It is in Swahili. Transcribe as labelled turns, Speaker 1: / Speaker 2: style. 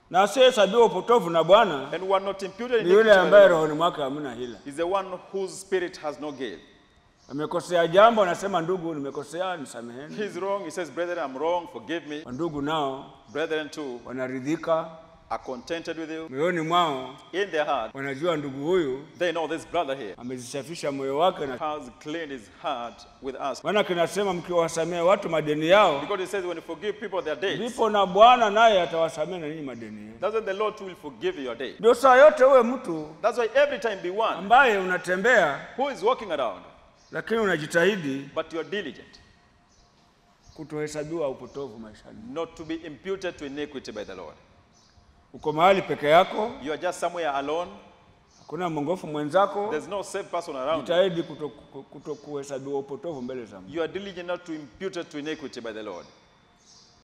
Speaker 1: na asiyehesabiwa upotovu na Bwana
Speaker 2: And who are not imputed
Speaker 1: ni yule
Speaker 2: iniquity by
Speaker 1: ambaye
Speaker 2: the Lord
Speaker 1: rohoni mwake hamna hila.
Speaker 2: is the one whose spirit has no guile.
Speaker 1: Amekosea jambo, anasema ndugu, nimekosea, nisameheni.
Speaker 2: He's wrong. He says, Brethren, I'm wrong. Forgive me.
Speaker 1: Wandugu nao
Speaker 2: Brethren, too,
Speaker 1: wanaridhika
Speaker 2: are contented with you.
Speaker 1: moyoni mwao,
Speaker 2: In their heart,
Speaker 1: wanajua ndugu huyu
Speaker 2: they know this brother here
Speaker 1: amezisafisha moyo wake, na
Speaker 2: has cleaned his heart with us.
Speaker 1: maana kinasema mkiwasamehe watu madeni yao,
Speaker 2: Because he says, when you forgive people their debts,
Speaker 1: ndipo na Bwana naye atawasamehe na ninyi madeni yenu.
Speaker 2: that's when the Lord too will forgive your debt.
Speaker 1: Ndio saa yote uwe mtu
Speaker 2: That's why every time be one
Speaker 1: ambaye unatembea
Speaker 2: who is walking around,
Speaker 1: lakini unajitahidi
Speaker 2: but you are diligent,
Speaker 1: kutohesabiwa upotovu maishani.
Speaker 2: not to be imputed to iniquity by the Lord.
Speaker 1: Uko mahali peke yako,
Speaker 2: You are just somewhere alone.
Speaker 1: hakuna mwongofu mwenzako,
Speaker 2: There's no safe person around you.
Speaker 1: jitahidi kuto, kuto kuhesabiwa upotovu mbele za Mungu.
Speaker 2: You are diligent not to impute it to iniquity by the Lord.